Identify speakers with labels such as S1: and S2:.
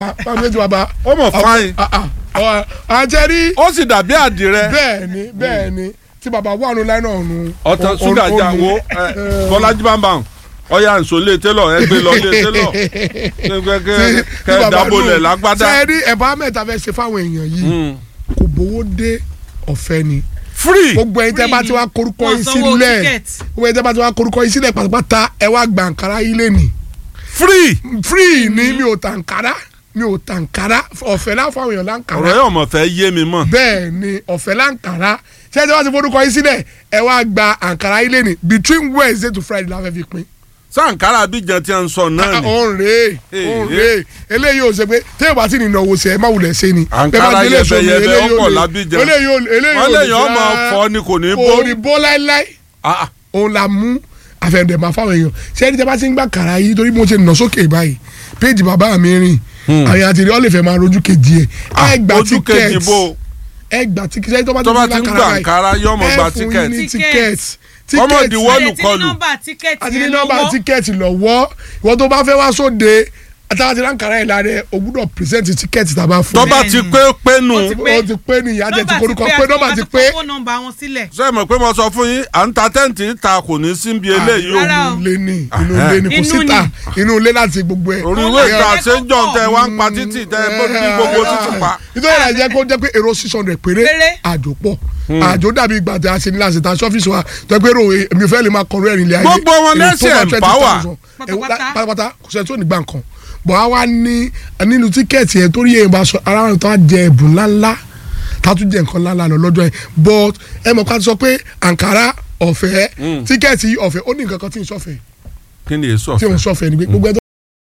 S1: báwo ti bàbá.
S2: ó mọ̀ fáyín
S1: àjẹrí
S2: ó sì dàbí àdìrẹ
S1: bẹ́ẹ̀ ni bẹ́ẹ̀ ni tí bàbá wà nù láìnà ọ̀nù.
S2: ọ̀tọ̀ ṣúgà jà wo ẹ, bọ́lájí bámbàm ọ̀yà nsọ lé télọ̀ ẹ gbé lọ lé télọ̀ kẹ kẹ dábòlẹ̀ lágbádá.
S1: sẹ́ẹ̀rí ẹ̀bá mẹ́ta fẹ́ ṣe fáwọn èèyàn yìí
S2: Mm.
S1: kò gbowó dé ọ̀fẹ́ ni
S2: free
S1: gbogbo ẹ̀yin tẹ́ bá ti wá korúkọ
S3: Wọ́n
S1: yín
S3: sanwó
S1: sílẹ̀
S3: ticket.
S1: gbogbo ẹ̀yin tẹ́ bá ti wá korúkọ yín sílẹ̀ pátápátá ẹ wá gba àǹkárá yín lé ní.
S2: free
S1: free ni mi ò tàǹkárá mi ò tàǹkárá ọ̀fẹ́ láwọn fáwọn èèyàn láǹkárá
S2: ọ̀rọ̀ yóò mọ̀ fẹ́ yé mi mọ̀.
S1: bẹ́ẹ̀ ni ọ̀fẹ́ láǹkárá ṣé ẹ ti wá ti forúkọ yín sílẹ̀ ẹ wá gba àǹkárá yín lé ní between wednesday to friday la fẹ́ fi pín.
S2: sànkárà abidjan tí a ń sọ náà ni.
S1: òun rèé òun rèé eléyìí ò ṣe pé téèyàn bá ti ní ìnáwó ṣe ẹ má wulẹ̀ ṣe ni.
S2: Àǹkárá yẹbẹyẹbẹ ọ̀pọ̀ lábíjan.
S1: eléyìí ò eléyìí ò
S2: wọ́n lè yàn ọmọ fọ ni kò ní bó.
S1: kò ní bó láéláé
S2: Ah, ah.
S1: òun la mú àfẹnudẹ máa fáwọn èèyàn ṣé ẹni tí a bá ti ń gbà kàrà yìí torí mo ṣe nà sókè báyìí péjì bàbá mi rìn àwọn àti rí ọlẹ́fẹ̀ máa rojú kejì ẹ̀
S2: Ah,
S1: ẹ gba
S2: ojú kejì
S1: ticket
S2: bó
S1: ẹ gba ticket ṣé tó bá
S2: tó bá
S1: ti
S2: ti
S1: ń
S2: ń
S1: gbà
S2: gbà
S1: kàrà
S2: Àǹkárá yóò mọ̀ gba
S1: ẹ fún yín ní
S3: Ticket.
S1: ticket
S2: Ọmọ
S1: ticket
S2: ìdíwọ́
S3: Ẹ
S2: lù
S3: ti ní
S2: kọlù.
S3: nọ́mbà tíkẹ́ẹ̀tì
S1: àti ní
S3: yẹn
S1: nọ́mbà
S3: lọ́wọ́.
S1: tíkẹ́ẹ̀tì lọ́wọ́ ìwọ tó bá fẹ́ wá sóde àtàwọn àti ránkàrà ẹ̀ lára ẹ̀ o gbúdọ̀ present tíkẹ́ẹ̀tì tàbá fún
S2: tó
S1: ẹ.
S2: bá ti pé pé nù.
S3: Ó ti pé.
S1: o ti pé ní ìyá jẹ ti korúkọ pé nọ́mbà ti pé
S3: àti fọwọ́ nọ́mbà wọn sílẹ̀.
S2: ṣé ẹ mọ̀ pé mo sọ fún yín à ń ta tẹ́ǹtì ta kò ní síbi eléyìí o.
S3: Rárá o.
S1: inú ilé ní inú ilé ní kò
S3: Inú
S1: síta
S3: ni.
S1: inú ilé láti gbogbo ẹ̀.
S2: orí
S3: Ọmọ
S2: ìwé
S3: ìyá
S2: ìta
S3: ẹ̀
S2: ṣe ń jọ
S3: kọ́kọ́.
S2: tẹ wá ń pa títì tẹ bí gbogbo títì pa.
S1: nítorí ìrìn àjẹ́ kó jẹ́ pé èrò six hundred péré
S3: Péré.
S1: àjò pọ̀ àjò dàbí ìgbà tí a ṣe ní láti ta sọ́fíìsì wa tó pé ro èmi fẹ́ lè máa kọ̀rọ̀ ẹ̀rìn ilé ayé
S2: Gbogbo wọn
S1: èrò tó
S2: lẹ́sẹ̀
S1: bá
S2: empower.
S1: 20,000. Ẹ wo,
S3: Pátápátá.
S1: pátápátá kò sẹ́ni tó ní gbà nǹkan bọ̀ á wá ní nínú tíkẹ́ẹ̀tì yẹn torí yẹn bá sọ ara wọn tó á jẹ ẹ̀bùn ńláńlá tá a tún jẹ nǹkan ńláńlá lọ lọ́jọ́ yẹn but ẹ mọ̀ ká ti sọ pé àǹkárá ọ̀fẹ́ tíkẹ́ẹ̀tì ọ̀fẹ́ ó ní nǹkan kan tí ń sọ̀fẹ́
S2: kí ni èso
S1: tí
S2: ọ̀fẹ́.
S1: ń sọ̀fẹ́ ni pé gbogbo ẹ tó